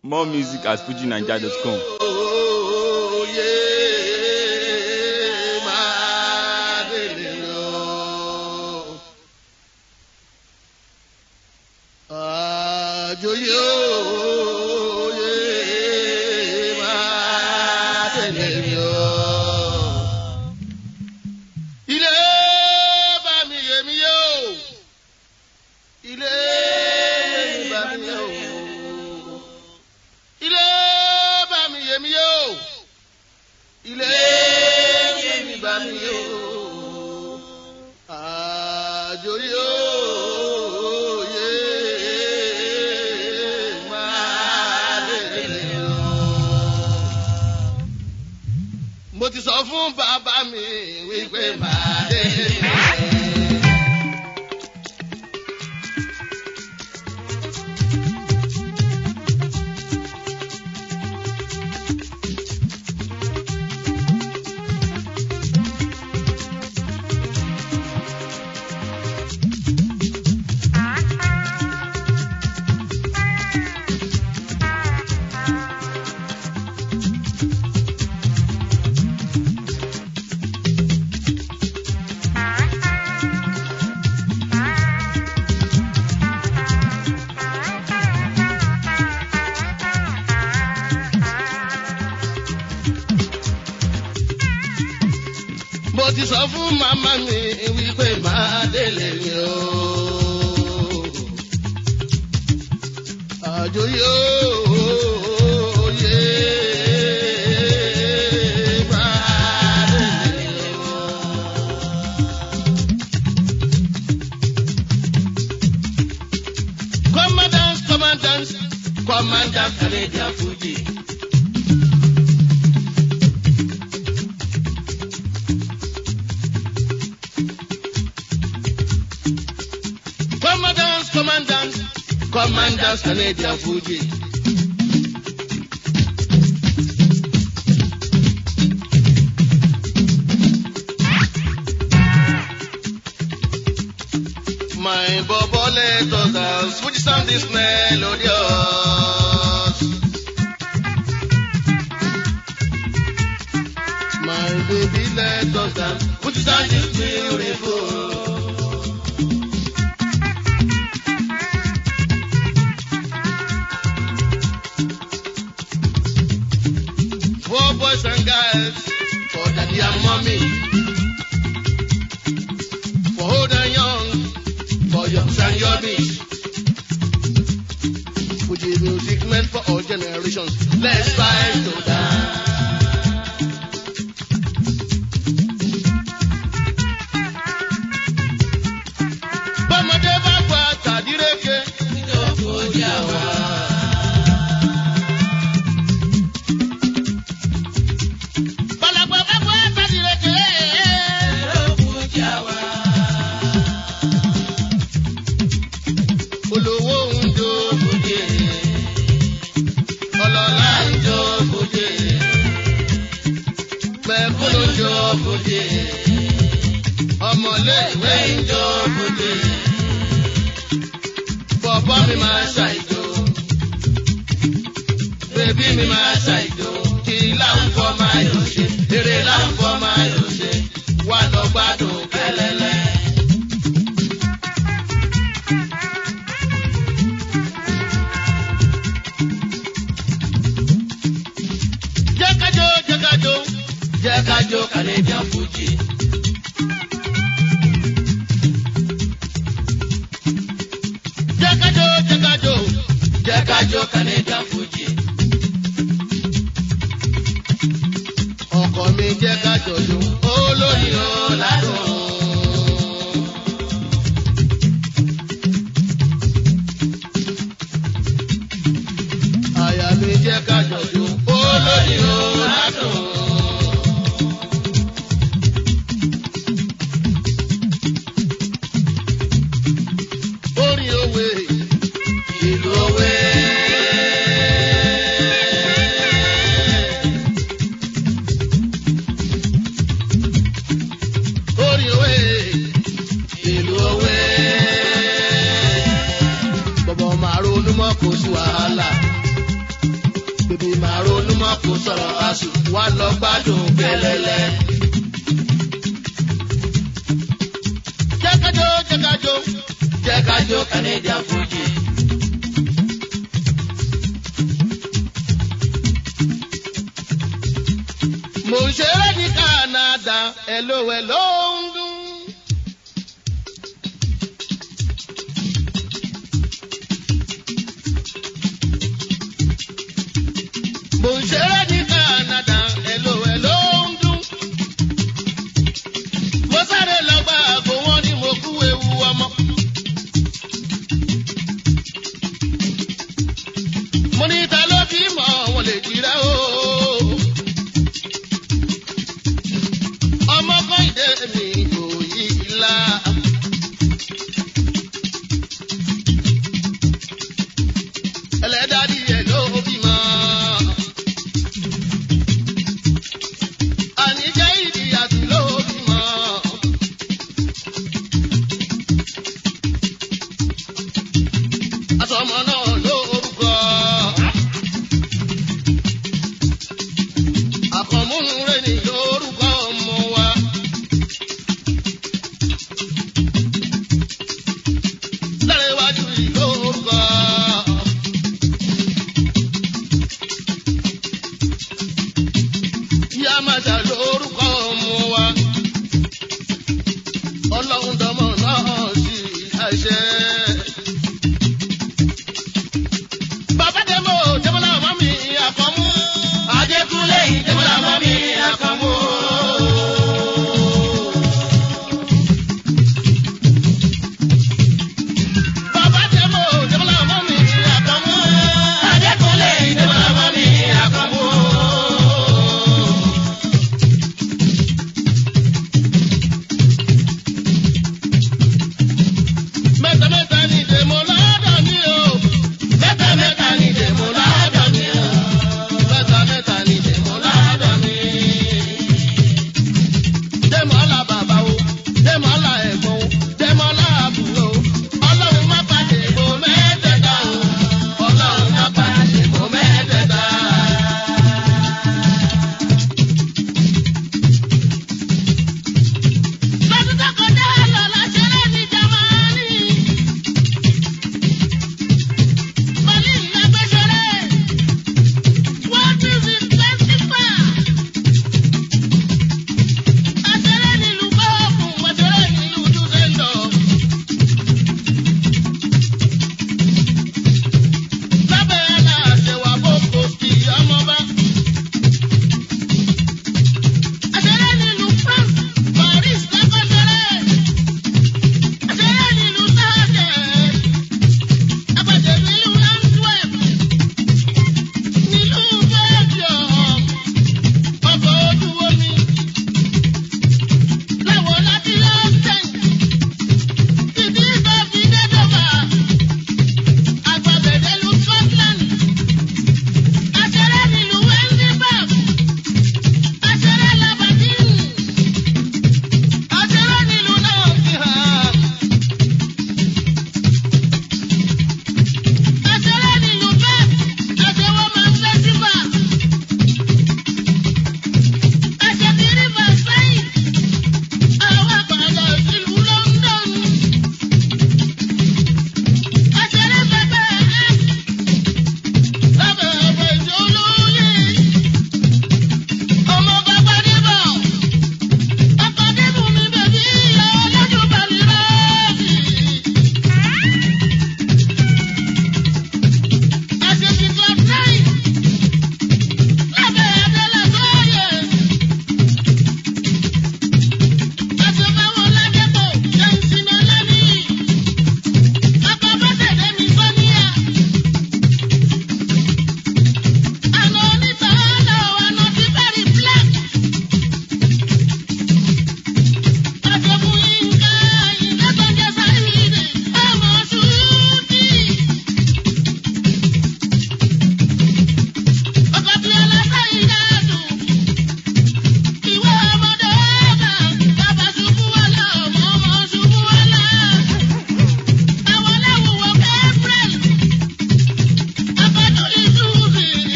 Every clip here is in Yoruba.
More music at fujinaija.com. Oyè máa délé o. Àjòyè oyè máa délé o. Ilé bá mi yé mi yé o. Ilé bá mi yé o ilé bá mi yé mi yó ilé yé mi bá mi yó àjò yó yé máa délé o. mo ti sọ fún bàbá mi wípé máa délé o. mo ti sọ fún màmá mi wípé máa délé mi o. àjò yóò yé máa délé mi o. commandant commandant commandant canadian fuji. Commandants, commandants, commandants, Canadian Fuji. My bobo let us dance, Fuji sound is melodious. My baby let us dance, Fuji sound is beautiful. for boys and girls, for daddy and mommy, for old and young, for youngs and yobbies. Fuji music meant for all generations. Let's fight to dance. Bọ́mọdé bá gba tàdíreke. Nítorí ojú àwa. Balagba bá gba tàdíreke. Nítorí ojú àwa. Olówó ń jó bòde. Ọlọ́lá ń jó bòde. Mẹ̀kúnnù ń jó bòde. Ọmọléèwé ń jó bòde. Bọ̀bọ́ mi máa ṣàìjó. Bébí mi máa ṣàìjó. Kí láǹfọ̀ máa yọ̀ ṣe. Eré láǹfọ̀ máa yọ̀ ṣe. Wà lọ gbádùn kẹ́lẹ́lẹ́. Jẹ́ kájó, jẹ́ kájó, jẹ́ kájó Canadian Fuji. Jẹ́ kájó, jẹ́ kájó, jẹ́ kájó Canadian Fuji. Ọkọ mi jẹ́ kájọ jó, olóyin ó ládùn. Àyà mi jẹ́ kájọ jó, olóyin ó ládùn. Orin òwe, ìlú òwe. Orin òwe, ìlú òwe. Bọ̀bọ̀ máa ronú mọ́ kò sí wàhálà. wọn kò sọ̀rọ̀ àṣù wà lọ gbádùn gbẹlẹ́lẹ́. jẹ́kájó jẹ́kájó jẹ́kájó Canadian Fuji. mo ń ṣeré ní Canada ẹ̀lò ẹ̀ ló ń dún. mo ń ṣeré ní Canada ẹ̀lò ẹ̀ ló ń dún. mo sáré lọ gba àgbo wọn ni mo kú ewu ọmọ. mo ní ta ló fi mọ̀ wọ́n lè jìrẹ́ o. ọmọ kọ́hìndé mi kò yí ilá. ẹlẹ́dàdí ẹ̀ ló bímọ.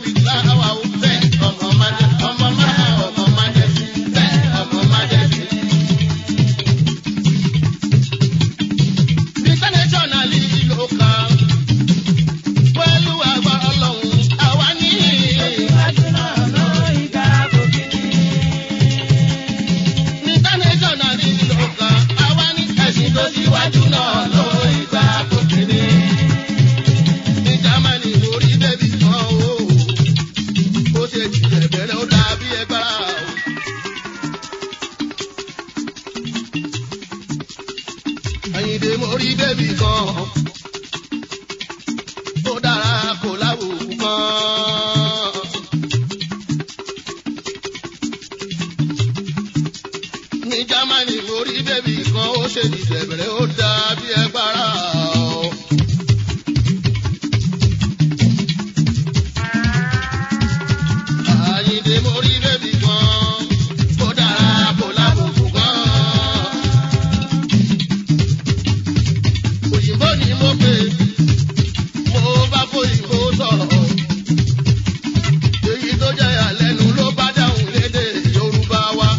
music láwa o bẹ́ẹ̀ ọmọ májẹ ọmọ máa ọmọ májẹ sí bẹ́ẹ̀ ọmọ májẹ sí. internationally ló kàn pẹ̀lú àgbà ọlọ́run àwa ní. internationally ló kàn àwa ní ẹ̀sìn tó síwájú náà ló ìgbà tó kiri. ní Germany orí bẹ́bí kan o ó ṣe jìjẹ bẹ̀rẹ̀ ó dàbí ẹgbàá o. Àyìndé mo rí bébì kan tó dára kò láwùjọ kan. Ní Jámánì mo rí bébì kan ó ṣe ìṣẹ̀bẹ̀rẹ̀ ó dàbí ẹgbàrá o. Àyìndé mo rí bébì kan tó dára kò láwùjọ kan. òyìnbó ni mo pè mo bá fòyìnbó sọ̀rọ̀ èyí tó jẹ́ àlẹ́nu ló bá dáhùn lédè Yorùbá wa.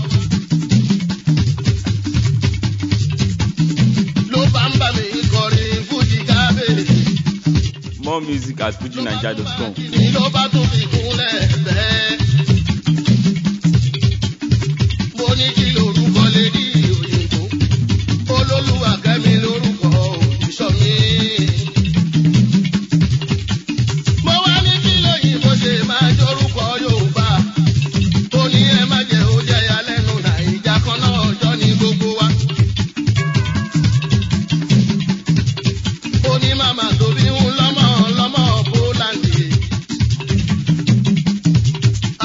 ló bá ń bá mi kọrin fújì kábèrè. More music at fujinaija.com. ni ló bá tún fi kúnlẹ̀ bẹ́ẹ̀. mo ní kí lorúkọ lè rí òyìnbó olólùwà kẹ́mi lórúkọ òjíṣọ́ mi. mo wá ní kí lóyìnbó ṣe máa jórúkọ Yorùbá tó ní ẹ má jẹ́ ó jẹ́ ya lẹ́nu nàìjà kan náà ọjọ́ ní gbogbo wa. ó ní màmá tóbi ń lọ́mọ lọ́mọ Pólàndì.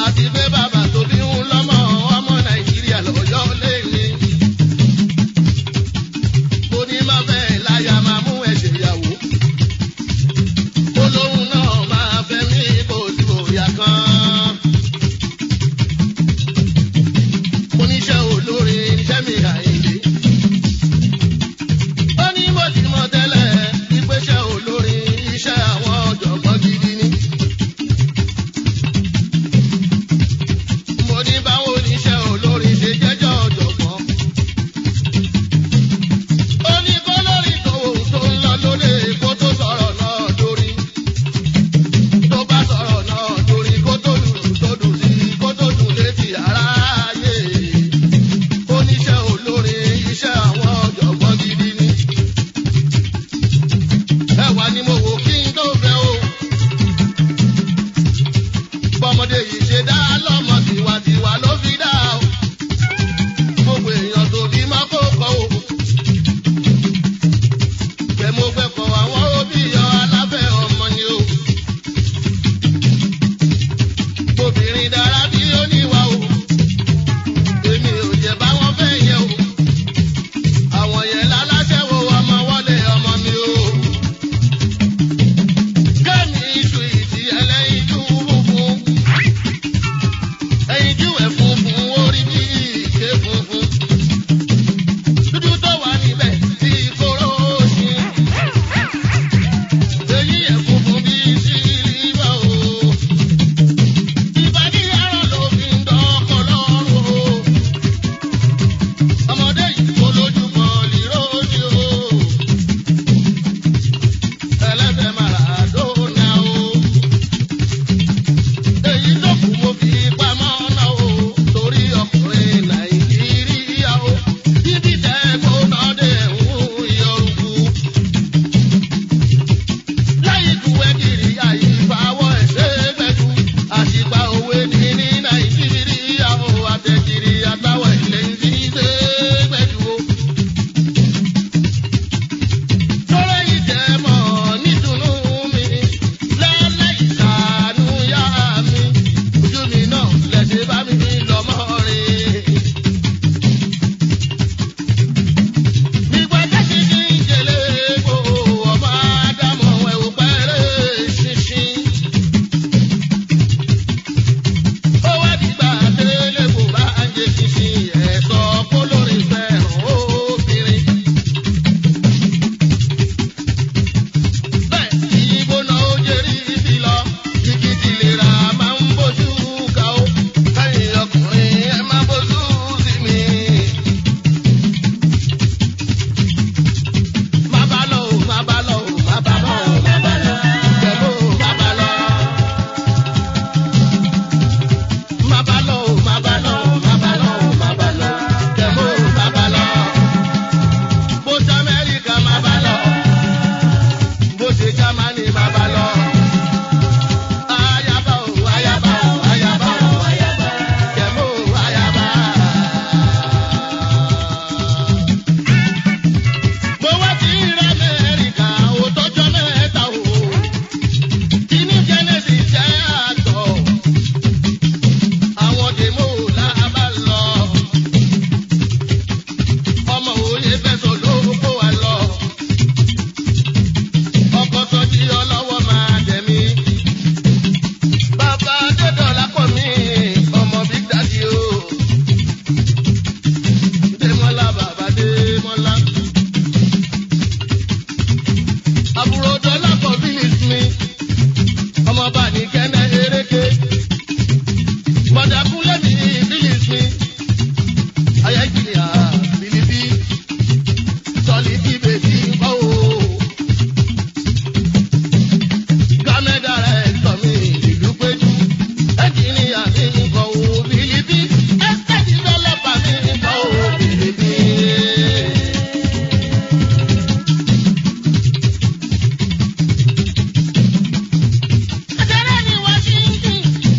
ké. Bọ̀dàkúnlé mi bílíìsì mi. Ayẹ́kìlìyà bìlìbí. Sọ̀lì bí bèbí kọ́ o. Gámẹ́dà rẹ̀ sọ mi ìlú péjú. Ẹ̀kìlìyà mi kọ́ o bìlìbí. Ẹ̀sẹ̀ dìvẹ́lọ́pà mi kọ́ o bìlìbí. Àtẹ̀rẹ́ ní Washington,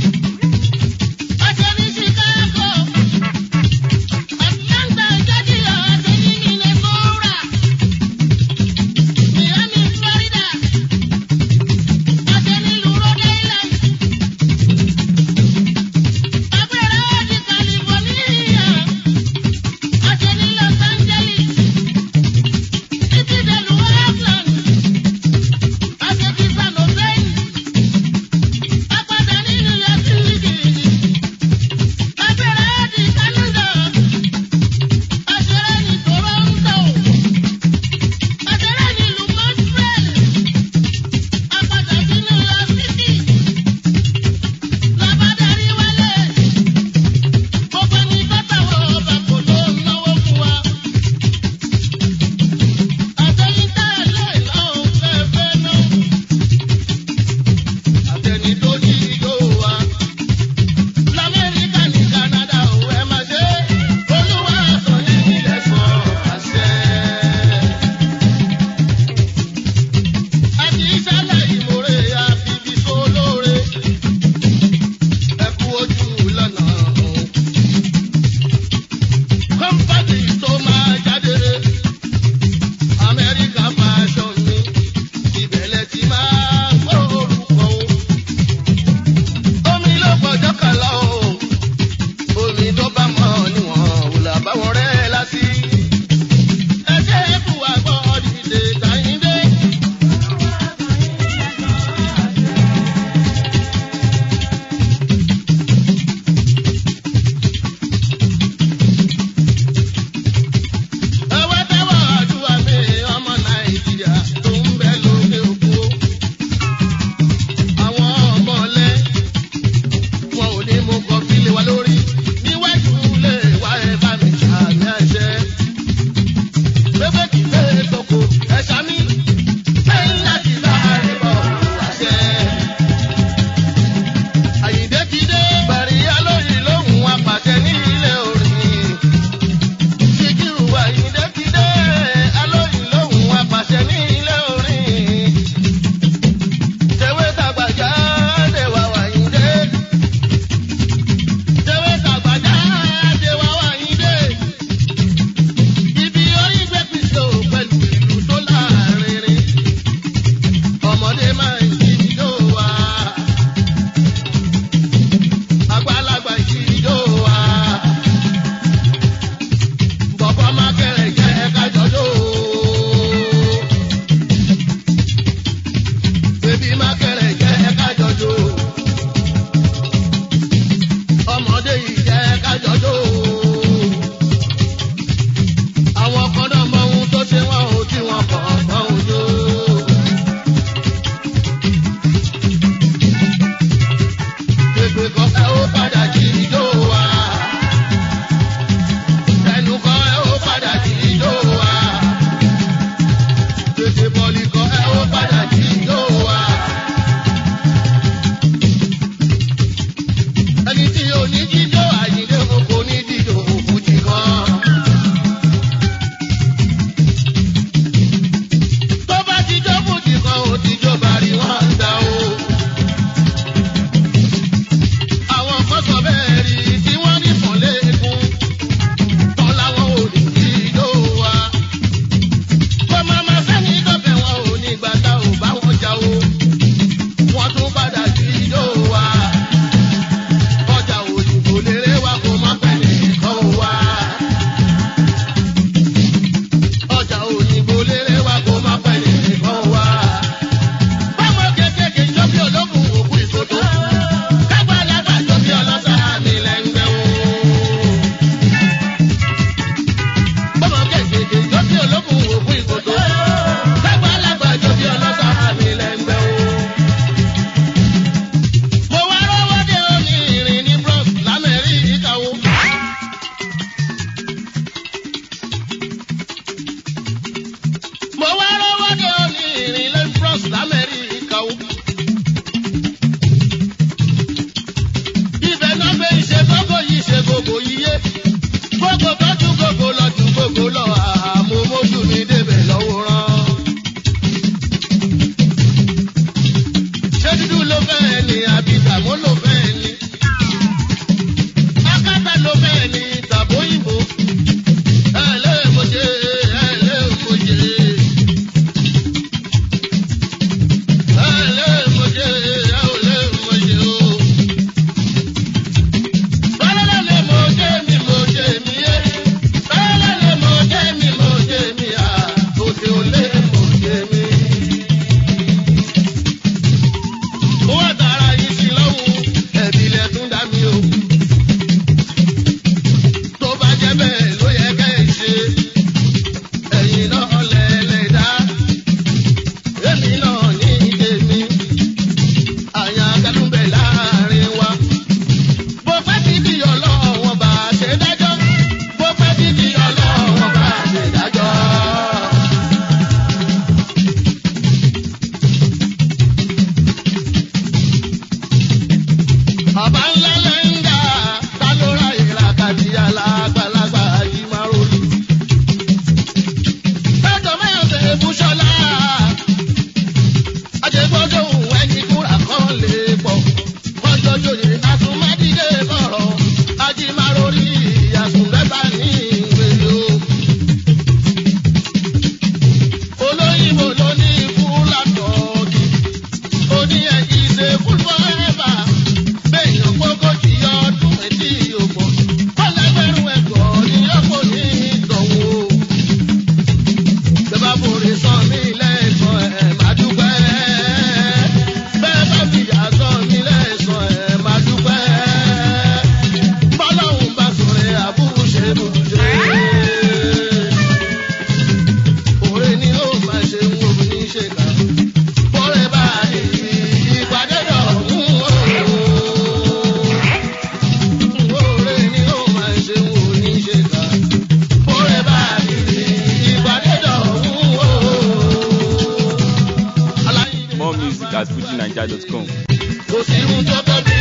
Ọba ńlá lẹ́ńdà, ta ló ra ìlàkàtì alágbàlagbà yìí máa rọlù. Ẹ̀tọ́ mẹ́rin ṣe Búṣọ́lá. Ajẹ́gbọ́dọ̀ òun ẹni kúrà kan lè pọ̀. Kọ́jọ́ jòyè àtúmọ̀dídé bọ̀rọ̀. Ajímárórì àsùnlẹ́bà ní ìwé o. Olóyìnbó ló ní fúlàtọ̀ọ̀dì. Ó ní ẹ̀jì ṣe fún fọ́ẹ́bà. Béèyàn gbógójì ọdún etí òpó. Kọ́lẹ́gbẹ̀rún ẹ̀kọ́ ni yọ̀pọ̀ ní ìdánwò. Bẹ́ẹ̀ bá forí sọ mí lẹ́sàn ẹ̀ máa dúpẹ́. Bẹ́ẹ̀ bá fìyà sọ mí lẹ́sàn ẹ̀ máa dúpẹ́. Bọ́lọ́hún bá sọ̀rọ̀ àbúrò ṣe bùjẹ́. Òre ni ó máa ṣe ń wo ní ṣe kà. Bọ́rẹ̀ bá ìrì ìpàdé dọ̀hún o. Òre ni ó máa ṣe ń wo ní ṣe kà. Bọ́rẹ̀ bá ìrì ìpàdé dọ̀hún o. Aláìní More music at FujiNiger.com. kò sí ohun tó tọ́jú